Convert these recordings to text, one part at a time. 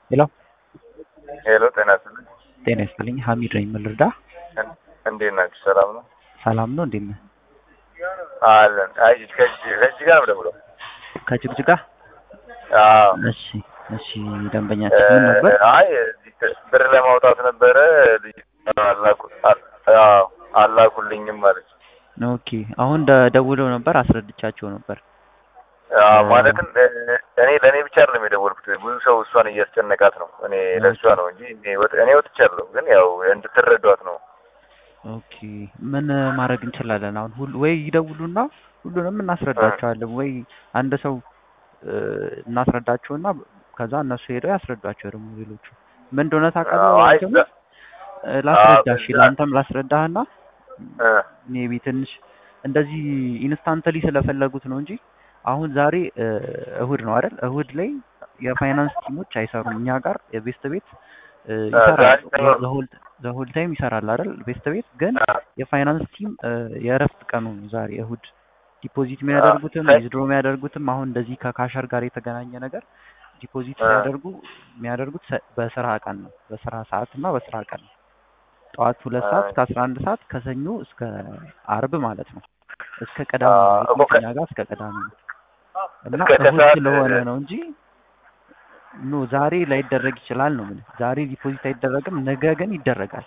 ሄሎ ሄሎ ጤና ይስጥልኝ። ጤና ይስጥልኝ። ሀሚድ ነኝ። ምን ልርዳ? እን- እንዴት ናችሁ? ሰላም ነው ሰላም ነው? እንዴት ነህ? አለን። አይ ከዚህ ከዚህ ጋር ነው የምደውለው። ከጭቅጭቃ? አዎ እሺ፣ እሺ። ደንበኛችን ምን ነበር? እ፣ አይ እዚህ ተ- ብር ለማውጣት ነበረ ልጅ አላኩ- አ- አዎ፣ አላኩልኝም ማለት ኦኬ። አሁን ደ- ደውለው ነበር፣ አስረድቻቸው ነበር። አዎ፣ እ፣ ማለትም እ፣ እኔ ለእኔ ብቻ አይደለም የደወልኩት ብዙ ሰው እሷን እያስጨነቃት ነው። እኔ ለእሷ ነው እንጂ እኔ ወጥ- እኔ ወጥቻለሁ፣ ግን ያው እንድትረዷት ነው። ኦኬ። ምን ማድረግ እንችላለን? አሁን ሁሉ ወይ ይደውሉና ሁሉንም እናስረዳቸዋለን፣ ወይ አንድ ሰው እ፣ እናስረዳቸውና ከዛ እነሱ ሄደው ያስረዷቸው ደግሞ ሌሎቹ ምን እንደሆነ ታውቃለህ? አዎ፣ አይ አንተም እ፣ ላስረዳ እሺ፣ በዛ- ለአንተም ላስረዳህና እ፣ ሜቢ ትንሽ እንደዚህ ኢንስታንትሊ ስለፈለጉት ነው እንጂ አሁን ዛሬ እ፣ እሁድ ነው አይደል? እሁድ ላይ የፋይናንስ ቲሞች አይሰሩም። እኛ ጋር የቤስት ቤት እ፣ ይሰራል ዛሬ ነው። ዘሆል ታይም ይሰራል አይደል? ቤስት ቤት ግን አ፣ የፋይናንስ ቲም እ፣ የእረፍት ቀኑ ነው ዛሬ እሁድ። ዲፖዚት የሚያደርጉትም አይ- ዊዝድሮ የሚያደርጉትም አሁን እንደዚህ ከካሸር ጋር የተገናኘ ነገር ዲፖዚት አ፣ ሲያደርጉ የሚያደርጉት ሰ- በስራ ቀን ነው፣ በስራ ሰዓት እና በስራ ቀን ነው። ጠዋት ሁለት ሰዓት አይ፣ እስከ አስራ አንድ ሰዓት ከሰኞ እስከ አርብ ማለት ነው። እስከ ቅዳሜ አ፣ ማለት እኮ ነው። ከ- ከኛ ጋር እስከ ቅዳሜ ነው እና እስከ እሁድ ከሰዓት ስለሆነ ነው እንጂ ኖ ዛሬ ላይደረግ ይችላል ነው የምልህ። ዛሬ ዲፖዚት አይደረግም፣ ነገ ግን ይደረጋል።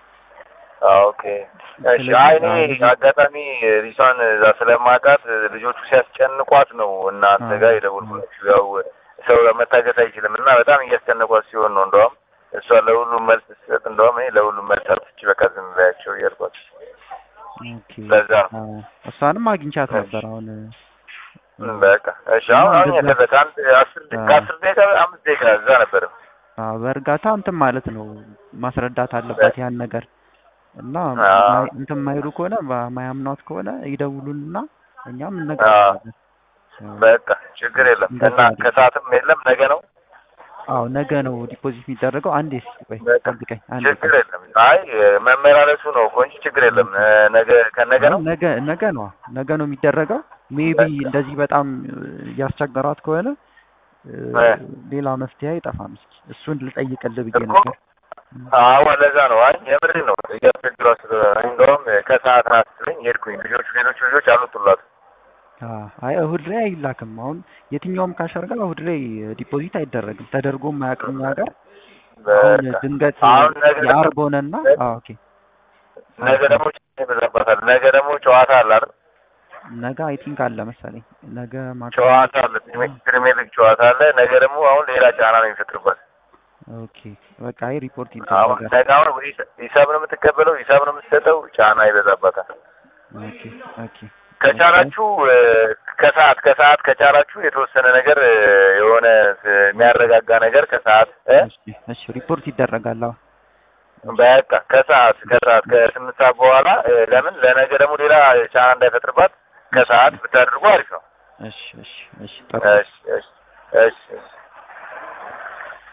ኦኬ እሺ። አይ እኔ አጋጣሚ ሪሷን እዛ ስለማውቃት ልጆቹ ሲያስጨንቋት ነው እናንተ ጋር የደወልኩላችሁ። ያው ሰው መታገት አይችልም እና በጣም እያስጨነቋት ሲሆን ነው እንደውም እሷ ለሁሉም መልስ ስትሰጥ እንደውም እኔ ለሁሉም መልስ አትስጪ በቃ ዝም በያቸው እያልኳት ኦኬ ለዛ ነው። አዎ፣ እሷንም አግኝቻት ነበር አሁን እ፣ በቃ እሺ። አሁን አሁን እንደዛ- የተበት አንድ አስር ደ- አዎ። ከአስር ደቂቃ አምስት ደቂቃ እዛ ነበር። አዎ፣ በእርጋታ እንትን ማለት ነው ማስረዳት አለባት ያን ነገር እና አዎ። ማይ- እንትን ማይሉ ከሆነ ማ- ማያምኗት ከሆነ ይደውሉንና እኛም እነግራቸዋለን። በቃ ችግር የለም እንደዛ እና አድርግ። ከሰዓትም የለም ነገ ነው። አዎ ነገ ነው ዲፖዚት የሚደረገው። አንዴ እስኪ ቆይ በቃ ጠብቀኝ። አንዴ ችግር የለም። አይ መመላለሱ ነው እኮ እንጂ ችግር የለም። እ፣ ነገ ከነገ ነው። ነገ ነገ ነው ነገ ነው የሚደረገው። ሜቢ በቃ። እንደዚህ በጣም እ፣ እያስቸገሯት ከሆነ እ፣ እ። ሌላ መፍትሄ አይጠፋም። እስኪ እሱን ልጠይቅልህ ብዬ እኮ ነበር። አዎ ለዛ ነው። አይ የምር ነው እያስቸግሯት ስለሆነ እንደውም ከሰዓት ናት ስትለኝ ሄድኩኝ። ልጆቹ ሌሎቹ ልጆች አልወጡላት። አዎ፣ አይ እሁድ ላይ አይላክም። አሁን የትኛውም ካሸር ጋር እሁድ ላይ ዲፖዚት አይደረግም። ተደርጎም አያውቅም እኛ ጋር። አሁን በቃ ድንገት አሁን ነገ የአርብ ሆነና አዎ፣ ኦኬ ነገ ደግሞ ጨዋታ ይበዛባታል። ነገ ደግሞ ጨዋታ አለ አይደል? ነገ አይ ቲንክ አለ መሰለኝ። ነገ ማታ ጨዋታ አለ፣ ፕሪሜ- ፕሪሚየር ሊግ ጨዋታ አለ። ነገ ደግሞ አሁን ሌላ ጫና ነው የሚፈጥርባት። ኦኬ በቃ አይ ሪፖርት አሁን ይደረጋል። ነገ አሁን ሂሳ- ሂሳብ ነው የምትቀበለው፣ ሂሳብ ነው የምትሰጠው፣ ጫና ይበዛባታል። ኦኬ ኦኬ ከቻላችሁ እ፣ ከሰዓት ከሰዓት ከቻላችሁ የተወሰነ ነገር እ፣ የሆነ እ፣ የሚያረጋጋ ነገር ከሰዓት እ እሺ እሺ ሪፖርት ይደረጋል። አዎ በቃ ከሰዓት ከሰዓት ከስምንት ሰዓት በኋላ እ፣ ለምን ለነገ ደግሞ ሌላ ጫና እንዳይፈጥርባት ከሰዓት ብታደርጉ አሪፍ ነው። እሺ እሺ እሺ ጥሩ እሺ እሺ እሺ እሺ